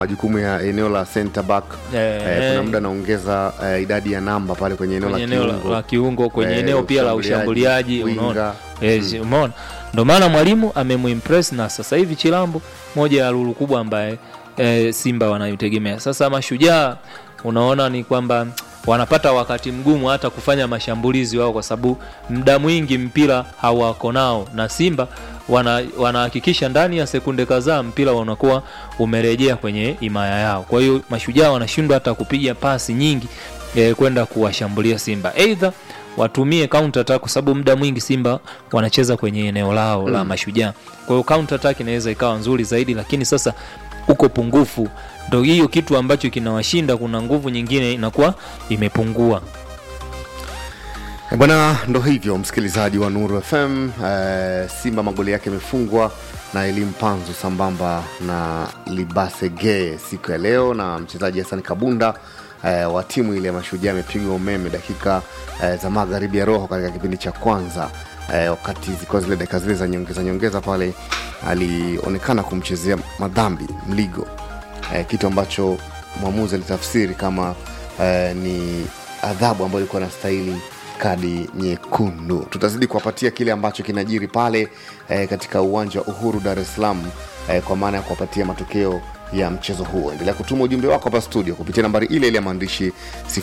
majukumu ya eneo la center back Eh, eh, kuna eh. muda anaongeza eh, idadi ya namba pale kwenye eneo kwenye la eneo la- kiungo la kiungo kwenye Eh, eneo pia la ushambuliaji winga. unaona yes, umeona ndo maana mwalimu amemuimpress na sasa hivi chilambo moja ya lulu kubwa ambaye e, simba wanaitegemea sasa mashujaa unaona ni kwamba wanapata wakati mgumu hata kufanya mashambulizi wao kwa sababu muda mwingi mpira hawako nao na simba wana- wanahakikisha ndani ya sekunde kadhaa mpira unakuwa umerejea kwenye imaya yao kwa hiyo mashujaa wanashindwa hata kupiga pasi nyingi e, kwenda kuwashambulia simba eidha watumie counter attack kwa sababu muda mwingi simba wanacheza kwenye eneo lao la mashujaa kwa hiyo counter attack inaweza ikawa nzuri zaidi lakini sasa uko pungufu ndo hiyo kitu ambacho kinawashinda kuna nguvu nyingine inakuwa imepungua Eh, bwana ndo hivyo msikilizaji wa nuru fm eh, simba magoli yake yamefungwa na elimu panzu sambamba na libasege siku ya leo na mchezaji hasani kabunda eh, wa timu ile ya mashujaa amepigwa umeme dakika eh, za magharibi ya roho katika kipindi cha kwanza eh, wakati zilikuwa zile dakika zile za nyongeza nyongeza pale alionekana kumchezea madhambi mligo eh, kitu ambacho mwamuzi alitafsiri kama eh, ni adhabu ambayo ilikuwa nastahili kadi nyekundu tutazidi kuwapatia kile ambacho kinajiri pale eh, katika uwanja wa uhuru dar es salaam eh, kwa maana ya kuwapatia matokeo ya mchezo huo endelea kutuma ujumbe wako hapa studio kupitia nambari ile ile ya maandishi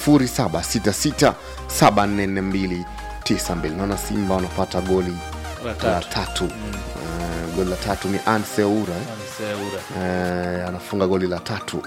766744292 naona simba wanapata goli la tatu Eh, goli la tatu ni anseura eh? Eh, anafunga goli la tatu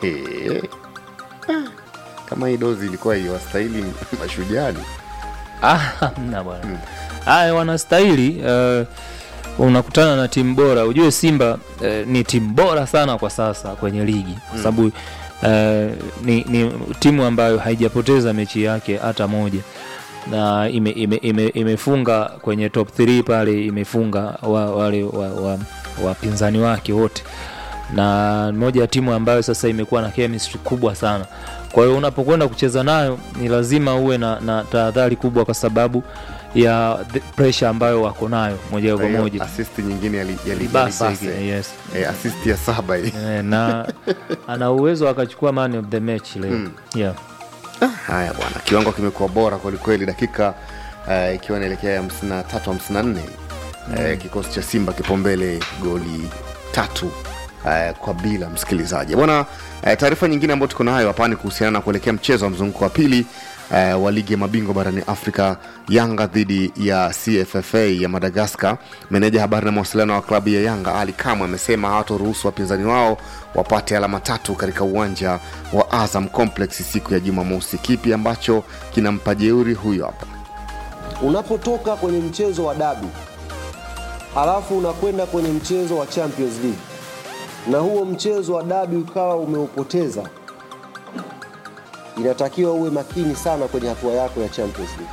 kama hii dozi ilikuwa iwastahili mashujani Ah, hamna bwana haya wanastahili uh, unakutana na timu bora ujue simba uh, ni timu bora sana kwa sasa kwenye ligi kwa sababu uh, ni, ni timu ambayo haijapoteza mechi yake hata moja na ime, ime, ime, imefunga kwenye top 3 pale imefunga wa, wale wapinzani wa, wa wapinzani wake wote na moja ya timu ambayo sasa imekuwa na chemistry kubwa sana kwa hiyo unapokwenda kucheza nayo ni lazima uwe na, na tahadhari kubwa kwa sababu ya the pressure ambayo wako nayo moja kwa Hiyo moja assist nyingine ya li- ya li- Libase, ya Libase. yes. Eh, assist ya saba hii. Eh, na ana uwezo akachukua man of the match leo yeah. haya bwana kiwango kimekuwa bora kwelikweli dakika eh, ikiwa inaelekea ya 53 54 eh, kikosi cha simba kipo mbele goli tatu eh, kwa bila msikilizaji bwana eh, taarifa nyingine ambayo tuko nayo hapa ni kuhusiana na kuelekea mchezo wa mzunguko wa pili eh, wa ligi ya mabingwa barani afrika yanga dhidi ya cffa ya madagaskar meneja habari na mawasiliano wa klabu ya yanga ali kamwe amesema hawatoruhusu wapinzani wao wapate alama tatu katika uwanja wa azam complex siku ya jumamosi kipi ambacho kinampa jeuri huyo hapa unapotoka kwenye mchezo wa dabi halafu unakwenda kwenye mchezo wa champions league na huo mchezo wa dabi ukawa umeupoteza inatakiwa uwe makini sana kwenye hatua yako ya champions league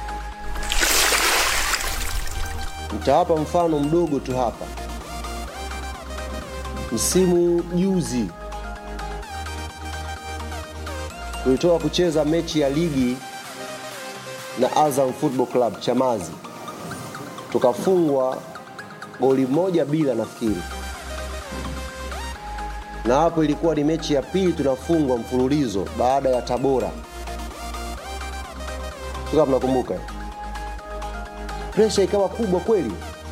nitawapa mfano mdogo tu hapa msimu juzi tulitoka kucheza mechi ya ligi na Azam Football Club Chamazi, tukafungwa goli moja bila nafikiri, na hapo ilikuwa ni mechi ya pili tunafungwa mfululizo baada ya Tabora, sio kama mnakumbuka. Presha ikawa kubwa kweli,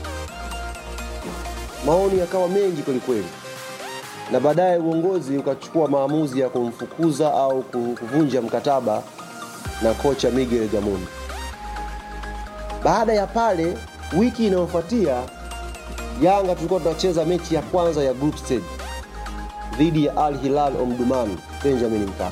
maoni yakawa mengi kweli kweli, na baadaye uongozi ukachukua maamuzi ya kumfukuza au kuvunja mkataba na kocha Miguel Gamondi. Baada ya pale, wiki inayofuatia Yanga tulikuwa tunacheza mechi ya kwanza ya group stage dhidi ya Al Hilal Omdurman Benjamin Mkapa.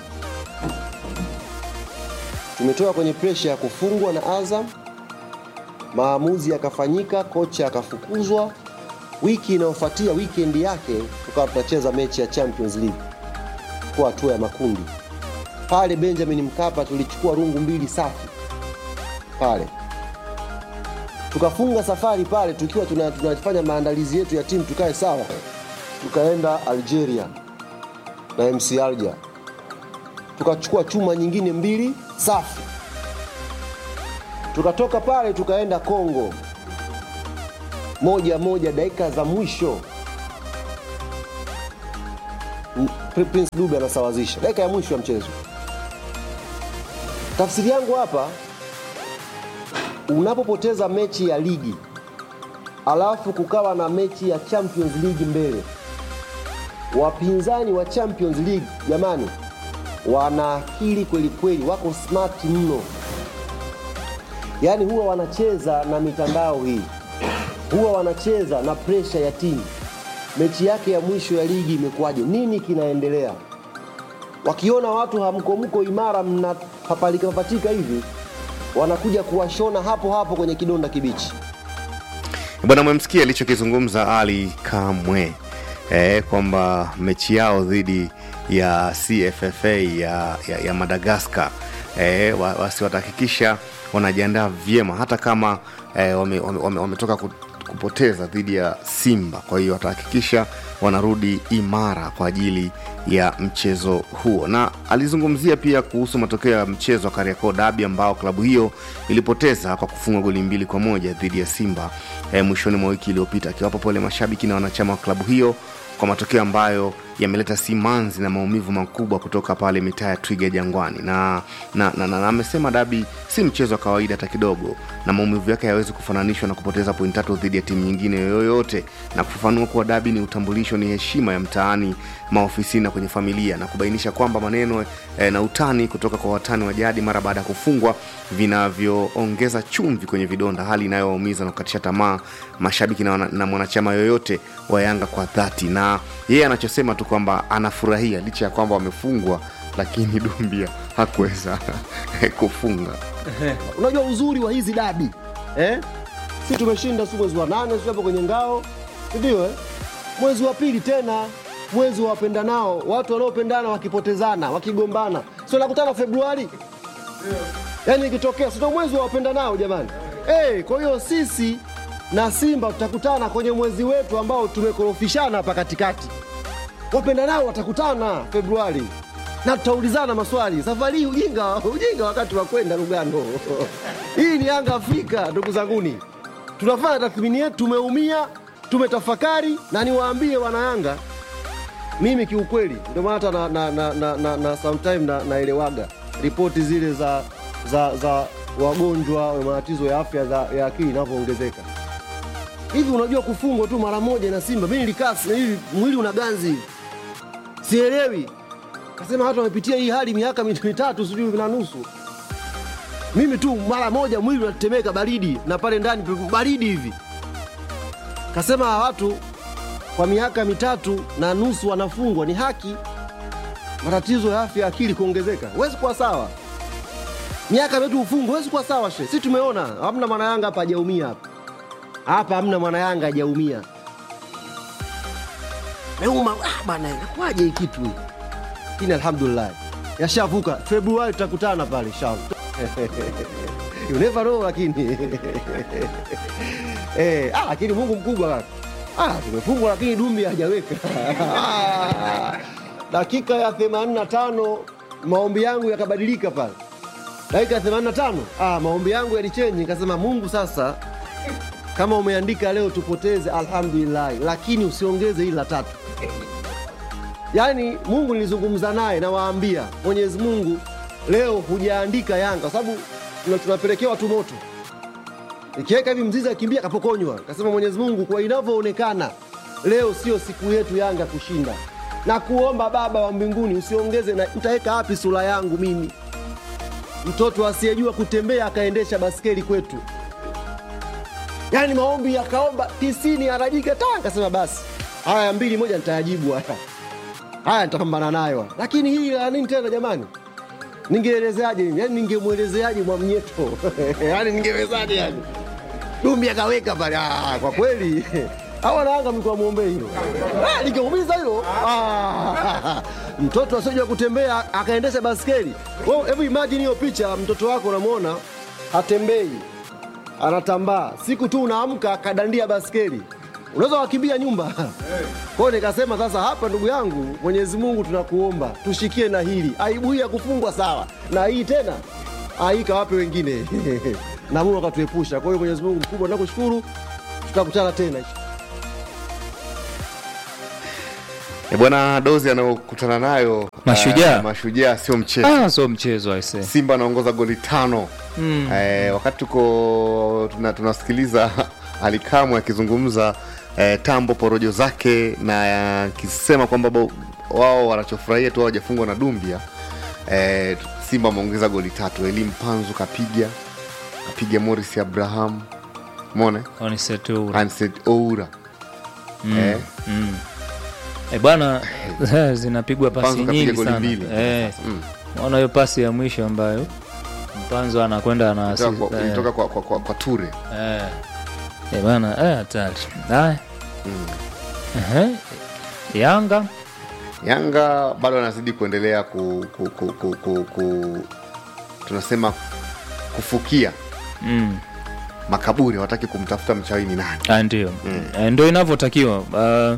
Tumetoka kwenye presha ya kufungwa na Azam, maamuzi yakafanyika, kocha akafukuzwa. Wiki inayofuatia weekend yake tukawa tunacheza mechi ya Champions League kwa hatua ya makundi pale Benjamin Mkapa tulichukua rungu mbili safi pale, tukafunga safari pale tukiwa tuna- tunafanya maandalizi yetu ya timu tukae sawa, tukaenda Algeria na MC Alger tukachukua chuma nyingine mbili safi, tukatoka pale tukaenda Kongo moja moja dakika za mwisho M- Pri- Prince Dube anasawazisha dakika ya mwisho ya mchezo. Tafsiri yangu hapa, unapopoteza mechi ya ligi alafu kukawa na mechi ya Champions League mbele, wapinzani wa Champions League jamani, wana akili kweli kweli, wako smart mno, yaani huwa wanacheza na mitandao hii, huwa wanacheza na presha ya timu. Mechi yake ya mwisho ya ligi imekuwaje? Nini kinaendelea? Wakiona watu hamkomko imara, mnapapalika papatika hivi, wanakuja kuwashona hapo hapo kwenye kidonda kibichi. Bwana, mmemsikia alichokizungumza Ali Kamwe eh, kwamba mechi yao dhidi ya CFFA ya, ya, ya Madagascar eh, wa- wasi watahakikisha wanajiandaa vyema hata kama eh, wametoka wame, wame, wametoka ku- kupoteza dhidi ya Simba. Kwa hiyo watahakikisha wanarudi imara kwa ajili ya mchezo huo, na alizungumzia pia kuhusu matokeo ya mchezo wa Kariakoo Dabi ambao klabu hiyo ilipoteza kwa kufunga goli mbili kwa moja dhidi ya Simba eh, mwishoni mwa wiki iliyopita, akiwapa pole mashabiki na wanachama wa klabu hiyo kwa matokeo ambayo yameleta simanzi na maumivu makubwa kutoka pale mitaa ya Twiga Jangwani, na na, na, na, na amesema dabi si mchezo wa kawaida hata kidogo, na maumivu yake hayawezi kufananishwa na kupoteza pointi tatu dhidi ya timu nyingine yoyote, na kufafanua kuwa dabi ni utambulisho, ni heshima ya mtaani, maofisini na kwenye familia, na kubainisha kwamba maneno eh, na utani kutoka kwa watani wa jadi mara baada ya kufungwa vinavyoongeza chumvi kwenye vidonda, hali inayowaumiza na kukatisha tamaa mashabiki na, wana- na mwanachama yoyote wa Yanga kwa dhati, na yeye anachosema tu kwamba anafurahia licha ya kwamba wamefungwa, lakini Dumbia hakuweza kufunga. Unajua uzuri wa hizi dabi eh? Si tumeshinda si mwezi wa nane si hapo kwenye ngao, si ndio eh? Mwezi wa pili tena mwezi wa wapendanao, watu wanaopendana wakipotezana, wakigombana, sio nakutana Februari yaani ikitokea, sio mwezi wa wapendanao jamani. Eh, kwa hiyo sisi na Simba tutakutana kwenye mwezi wetu ambao tumekorofishana hapa katikati. Wapendanao watakutana Februari na tutaulizana maswali. Safari hii ujinga, ujinga wakati wa kwenda Lugano. Hii ni Yanga Afrika, ndugu zanguni, tunafanya tathmini yetu, tumeumia, tumetafakari, na niwaambie wana Yanga, mimi kiukweli, ndio maana hata na, na, na, na, na, na sometime na, naelewaga ripoti zile za, za, za wagonjwa wa matatizo ya afya za, ya akili inavyoongezeka hivi. Unajua kufungwa tu mara moja na Simba, mimi nilikaa si- hivi, mwili una ganzi hivi, sielewi kasema watu wamepitia hii hali miaka mit- mitatu sijui na nusu. Mimi tu mara moja mwili unatetemeka baridi, na pale ndani pe- baridi hivi. Kasema hawa watu kwa miaka mitatu na nusu wanafungwa, ni haki matatizo ya afya ya akili kuongezeka. Huwezi kuwa sawa, miaka mitatu ufungwe, huwezi kuwa sawa. She, si tumeona hamna mwana Yanga hapa hajaumia hapa hapa, hamna mwana Yanga hajaumia. Meuma ah, bana, inakuwaje hii kitu hii? lakini alhamdulillah yashavuka. Februari tutakutana pale inshallah. you never know, lakini eh, ah, lakini Mungu mkubwa kaka. Ah, tumefungwa lakini Dumbi hajaweka Ah, dakika ya 85 maombi yangu yakabadilika pale, dakika ya 85 ah, maombi yangu yalichenji, nikasema Mungu sasa kama umeandika leo tupoteze, alhamdulillah, lakini usiongeze hili la tatu. Yaani Mungu nilizungumza naye, nawaambia Mwenyezi Mungu, leo hujaandika Yanga kwa sababu tuna- tunapelekewa tu moto, ikiweka hivi mzizi akimbia kapokonywa. Kasema Mwenyezi Mungu, kwa inavyoonekana leo sio siku yetu Yanga kushinda, na kuomba Baba wa mbinguni usiongeze, na nitaweka wapi sura yangu mimi, mtoto asiyejua kutembea akaendesha baskeli kwetu? Yaani maombi yakaomba tisini arajika ta, kasema basi haya mbili moja nitayajibu haya haya nitapambana nayo, lakini hii la nini tena jamani? Ningeelezeaje mimi? Yani ningemwelezeaje Mwamnyeto? yani ningewezaje yani? Dumbi akaweka pale. Ah, kwa kweli hawa naanga mlikuwa muombe hilo. Ah, ningeumiza hilo. Ah, mtoto asiyejua kutembea akaendesha baskeli. Wewe hebu imagine hiyo picha, mtoto wako unamwona hatembei, anatambaa, siku tu unaamka akadandia baskeli, unaweza wakimbia nyumba kwa hiyo nikasema sasa, hapa ndugu yangu, Mwenyezi Mungu tunakuomba tushikie na hili. Aibu hii ya kufungwa sawa, na hii tena hii kawape wengine na Mungu akatuepusha. Kwa hiyo Mwenyezi Mungu mkubwa, nakushukuru, tutakutana tena. E bwana, dozi anayokutana nayo Mashujaa. eh, mashujaa sio mchezo. ah, so mchezo aise Simba anaongoza goli tano mm. eh, wakati tuko tuna, tunasikiliza Alikamwe akizungumza eh, tambo porojo zake na akisema kwamba bo- wao wanachofurahia tu hawajafungwa na Dumbia eh, Simba ameongeza goli tatu. Elim Panzu kapiga kapiga Morris Abraham mone Onisetura. Anset Oura Mm. eh, Mm. E bwana zinapigwa pasi Panzu kapiga nyingi goli sana mbili eh, mm. naona hiyo pasi ya mwisho ambayo mpanzo anakwenda na Ilitoka assist, kwa, eh, ilitoka kwa, kwa, kwa, kwa Ture eh. Eh, bwana eh, hatari haya mm. Ehe. Yanga Yanga bado anazidi kuendelea ku, ku, ku, ku, ku, ku tunasema kufukia mm. makaburi, hawataki kumtafuta mchawi ni nani. Ah, ndio Eh, ndio inavyotakiwa uh,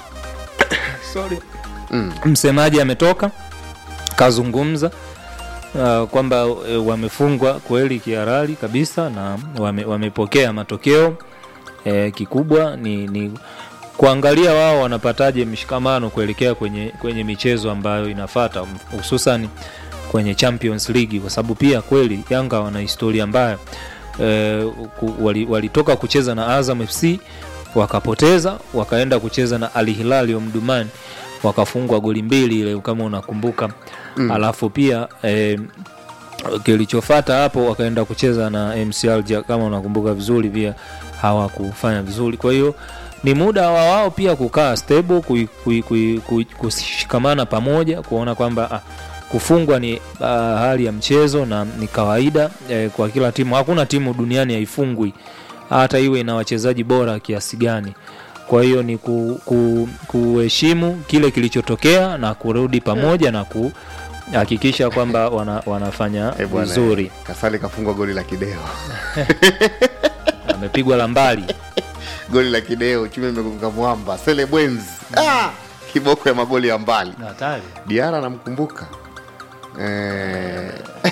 sorry Mm. msemaji ametoka kazungumza uh, kwamba uh, wamefungwa kweli kiharali kabisa na wame, wamepokea matokeo eh, kikubwa ni, ni kuangalia wao wanapataje mshikamano kuelekea kwenye, kwenye michezo ambayo inafata hususan kwenye Champions League kwa sababu pia kweli Yanga wana historia mbaya eh, ku- wali- walitoka kucheza na Azam FC wakapoteza wakaenda kucheza na Al Hilal Omdurman wakafungwa goli mbili ile kama unakumbuka mm. alafu pia eh, kilichofata hapo wakaenda kucheza na MC Alger kama unakumbuka vizuri pia hawakufanya vizuri kwa hiyo ni muda wa wao pia kukaa stable kui, kui, kui, kui, kushikamana pamoja kuona kwamba ah, kufungwa ni uh, hali ya mchezo na ni kawaida eh, kwa kila timu hakuna timu duniani haifungwi hata iwe ina wachezaji bora kiasi gani kwa hiyo ni ku, ku, kuheshimu kile kilichotokea na kurudi pamoja na kuhakikisha kwamba wana, wanafanya Eh, bwana, vizuri Kasali kafungwa goli la kideo, amepigwa la mbali goli la kideo, chuma imegonga mwamba. Sele Bwenzi ah, kiboko ya magoli ya mbali. hatari Diara anamkumbuka eh,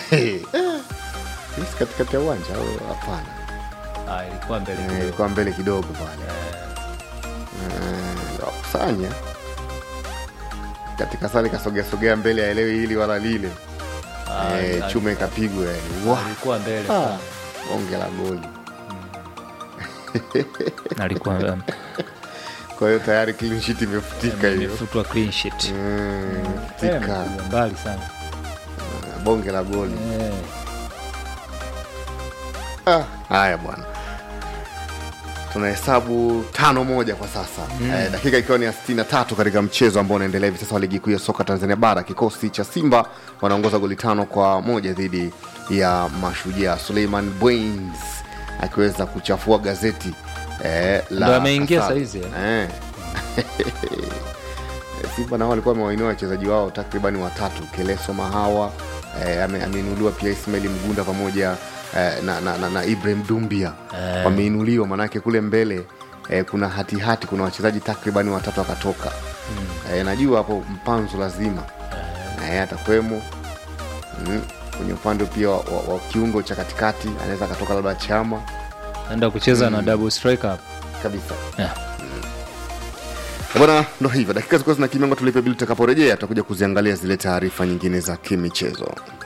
Hisi katikati ya uwanja au hapana? ah, ilikuwa mbele Eh, kidogo. ilikuwa mbele kidogo pale Eh, wakusanya katika sali kasogea sogea mbele aelewi hili wala lile Ah, eh, ali- chuma ikapigwa yani. Wah, alikuwa mbele ah, sana. bonge la goli alikuwa um, kwa hiyo tayari clean sheet imefutika hiyo imefutwa clean sheet Mm, Eh, futika. amepigwa mbali sana bonge la goli Eh, Ah, haya bwana tunahesabu tano moja kwa sasa mm. eh, dakika ikiwa ni ya 63 katika mchezo ambao unaendelea hivi sasa wa ligi kuu ya soka tanzania bara kikosi cha simba wanaongoza goli tano kwa moja dhidi ya mashujaa suleiman bwins akiweza kuchafua gazeti eh, la Ndo ameingia Kasali. saizi, eh. simba nao walikuwa wamewainua wachezaji wao takribani watatu keleso mahawa eh, ame- ameinuliwa pia ismaili mgunda pamoja eh, na, na, na, na ibrahim dumbia Eh. wameinuliwa manake kule mbele eh, kuna hatihati hati, kuna wachezaji takribani watatu wakatoka mm. eh, najua hapo mpanzo lazima eh, atakwemo mm. kwenye upande pia wa, wa, wa kiungo cha katikati anaweza akatoka labda chama naenda kucheza na double striker hapo. kabisa Yeah. bwana ndo hivyo dakika zilikuwa zina kimengo tulipe bili tutakaporejea tutakuja kuziangalia zile taarifa nyingine za kimichezo